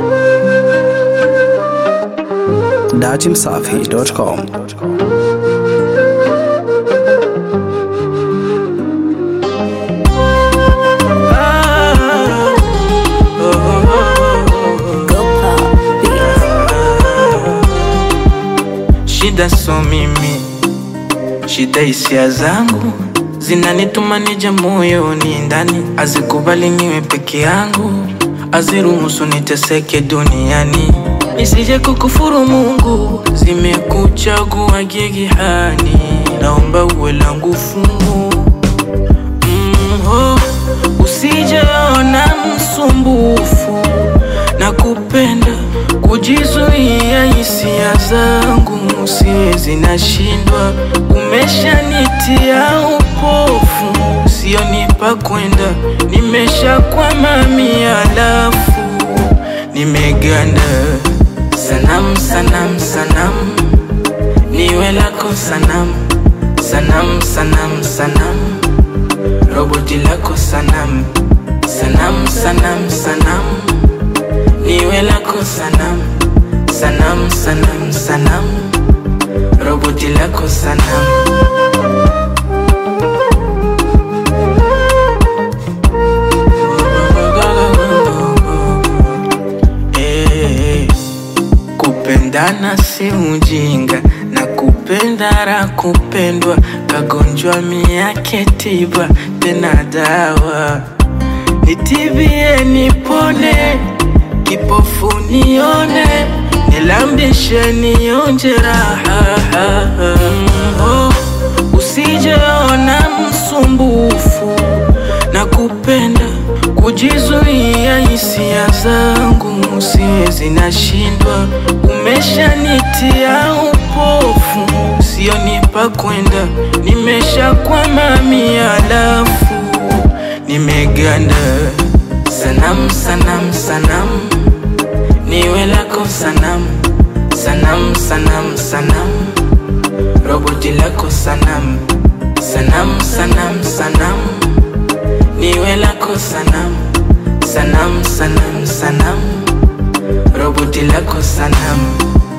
datimsafi.com. Shida so mimi, shida hisia zangu zinanituma nije moyoni ndani, azikubali niwe peke yangu, aziruhusu niteseke duniani, nisije kukufuru Mungu, zimekuchagua gigihani, naomba uwe langu fungu mm, oh, usijeona msumbufu na kupenda kujizuia hisia zangu siwezi, nashindwa. Umeshanitia upofu, sionipa kwenda, nimeshakwama mia, alafu nimeganda. Sanamu, sanamu, sanamu, niwe lako sanamu, sanamu, sanamu, sanamu, roboti lako sanamu, sanamu, sanamu, sanamu niwe lako sanamu, sanamu, sanamu, sanamu, roboti lako sanamu. Eh, Kupendana si ujinga na kupenda ra kupendwa, kagonjwa miake tiba tena dawa, nitibie nipone kipofu nione, nilambishe nionje raha. Oh, usijeona msumbufu na kupenda kujizuia hisia zangu siwezi, nashindwa. Umeshanitia upofu, sionipa kwenda, nimeshakwama mia, alafu nimeganda. Sanamu, sanamu, sanamu, niwe lako sanamu, sanamu, sanamu, sanamu, roboti lako sanamu, sanamu, sanamu, sanamu, niwe lako sanamu, sanamu, sanamu, sanamu, roboti lako sanamu.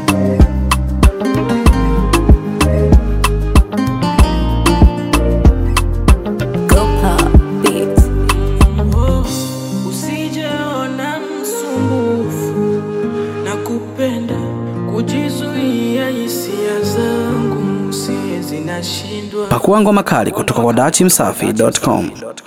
Oh, usijeona msumbufu na kupenda kujizuia hisia zangu siwezi, nashindwa. Pakua ngoma kali kutoka kwa datimsafi.com.